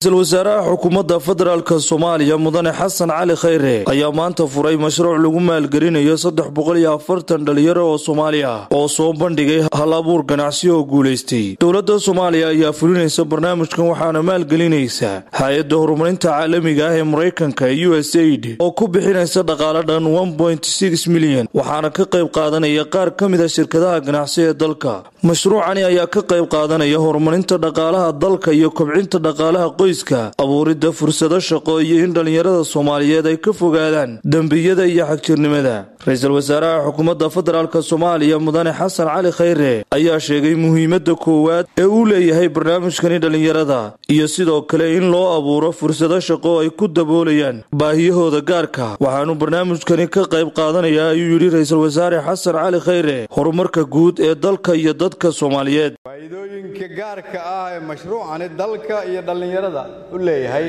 ra-iisul wasaaraha xukuumadda federaalk soomaaliya mudane xasan cali khayre ayaa maanta furay mashruuc lagu maalgelinayo saddex boqol iyo afartan dhalinyaro oo soomaali ah oo soo bandhigay hal abuur ganacsi oo guulaystay dowladda soomaaliya ayaa fulinaysa barnaamijkan waxaana maalgelinaysa hay-adda horumarinta caalamiga ah ee maraykanka ee u s aid oo ku bixinaysa dhaqaale dhan milyan waxaana ka qayb qaadanaya qaar ka mid a shirkadaha ganacsi ee dalka mashruucani ayaa ka qayb qaadanaya horumarinta dhaqaalaha dalka iyo kobcinta dhaqaalaha qoyska abuuridda fursado shaqo iyo in dhallinyarada soomaaliyeed ay ka fogaadaan dembiyada iyo xagjirnimada ra-iisul wasaaraha xukuumadda federaalk soomaaliya mudane xasan cali khayre ayaa sheegay muhiimadda koowaad ee uu leeyahay barnaamijkani dhallinyarada iyo sidoo kale in loo abuuro fursado shaqo ay ku daboolayaan baahiyahooda gaarka waxaanu barnaamijkani ka qayb qaadanaya ayuu yidhi ra-iisul wasaare xasan cali khayre horumarka guud ee dalka iyo dadka soomaaliyeed faa'iidooyinka gaarka ah ee mashruucani dalka iyo dhallinyarada u leeyahay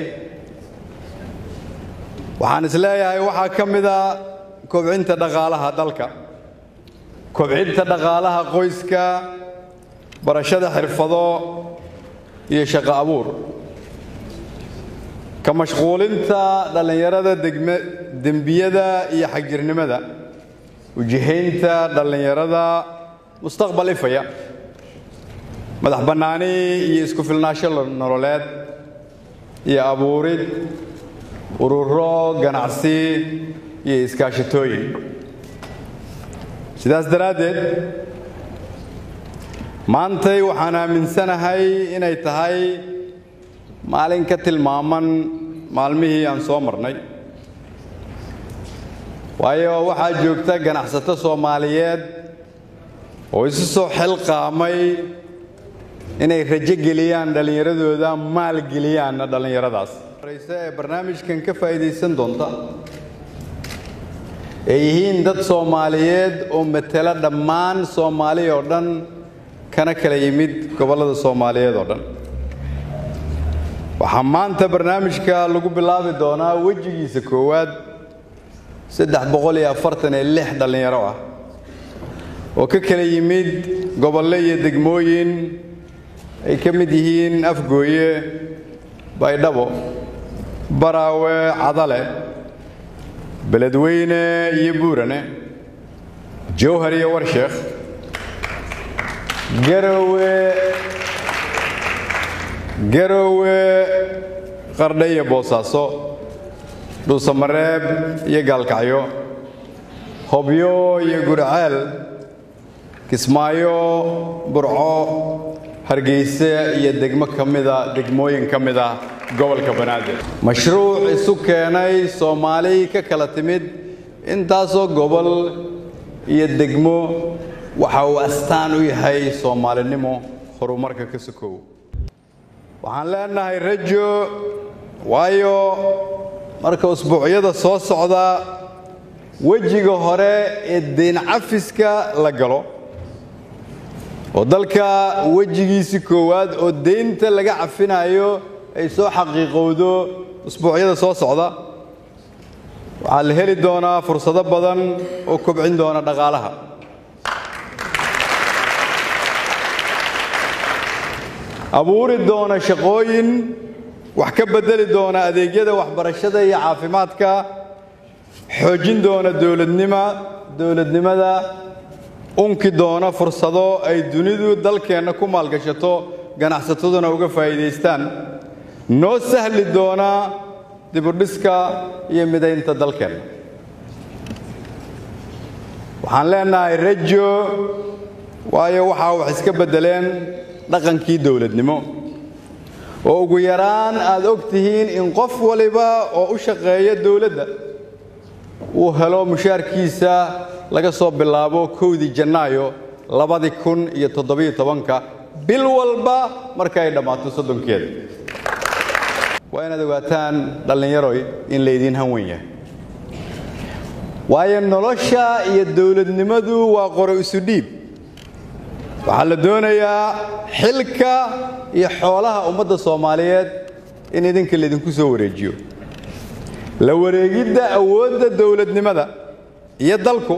waxaan is leeyahay waxaa ka mid a kobcinta dhaqaalaha dalka kobcinta dhaqaalaha qoyska barashada xirfado iyo shaqo abuur ka mashquulinta dhallinyarada dembiyada iyo xagjirnimada ujihaynta dhallinyarada mustaqbal ifaya madax bannaani iyo isku filnaasho nololeed iyo abuurid ururo ganacsi iyo iskaashatooyin sidaas daraaddeed maantay waxaan aaminsanahay inay tahay maalin ka tilmaaman maalmihii aan soo marnay waayo waxaa joogta ganacsato soomaaliyeed oo isu soo xilqaamay inay rajo geliyaan dhallinyaradooda maal geliyaanna dhallinyaradaas horeyse ee barnaamijkan ka faa'iidaysan doonta ay yihiin dad soomaaliyeed oo matela dhammaan soomaali oo dhan kana kala yimid gobollada soomaaliyeed oo dhan waxaa maanta barnaamijka lagu bilaabi doonaa wejigiisa koowaad saddex boqol iyo afartan iyo lix dhallinyaro ah oo ka kala yimid gobollo iyo degmooyin ay ka mid yihiin afgooye baydhabo baraawe cadale beledweyne iyo buurane jowhar iyo warsheekh garowe garowe qardhe iyo boosaaso dhuusamareeb iyo gaalkacyo hobyo iyo gurceel kismaayo burco hargeyse iyo degmo ka mida degmooyin ka mid ah gobolka banaadir mashruuc isu keenay soomaali ka kala timid intaasoo gobol iyo degmo waxa uu astaan u yahay soomaalinimo horumarka ka sokow waxaan leenahay rajo waayo marka usbuucyada soo socda wejiga hore ee deyn cafiska la galo oo dalka wejigiisii koowaad oo deynta laga cafinayo ay soo xaqiiqowdo usbuucyada soo socda waxaa la heli doonaa fursado badan oo kobcin doona dhaqaalaha abuuri doona shaqooyin wax ka beddeli doona adeegyada waxbarashada iyo caafimaadka xoojin doona dowladnima dowladnimada unki doona fursado ay dunidu dalkeenna ku maalgashato ganacsataduna uga faa'iidaystaan noo sahli doona dibudhiska iyo midaynta dalkeenna waxaan leenahay rajo waayo waxaa wax iska beddeleen dhaqankii dowladnimo oo ugu yaraan aad og tihiin in qof waliba oo u shaqeeya dowladda uu helo mushaarkiisa laga soo bilaabo kowdii janaayo labadii kun iyo toddobiyo tobanka bil walba marka ay dhammaato soddonkeeda waa inaad ogaataan dhallinyaroy in laydiin hanwen yahay waayo nolosha iyo dowladnimadu waa qoro isu dhiib waxaa la doonayaa xilka iyo xoolaha ummadda soomaaliyeed in idinka laydinku soo wareejiyo la wareegidda awoodda dowladnimada iyo dalku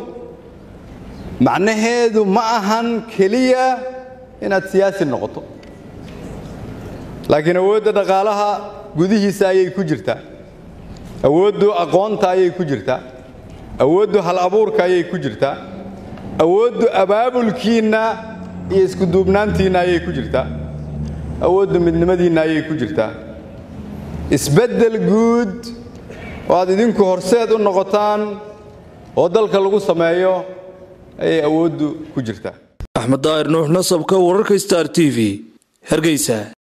macnaheedu ma ahan keliya inaad siyaasi noqoto laakiin awoodda dhaqaalaha gudihiisa ayay ku jirtaa awooddu aqoonta ayay ku jirtaa awooddu hal abuurka ayay ku jirtaa awooddu abaabulkiinna iyo iskuduubnaantiinna ayay ku jirtaa awooddu midnimadiinna ayay ku jirtaa isbeddel guud oo aad idinku horseed u noqotaan oo dalka lagu sameeyo ayay awooddu ku jirtaa axmed daahir nuux nasabka wararka star t v hargeysa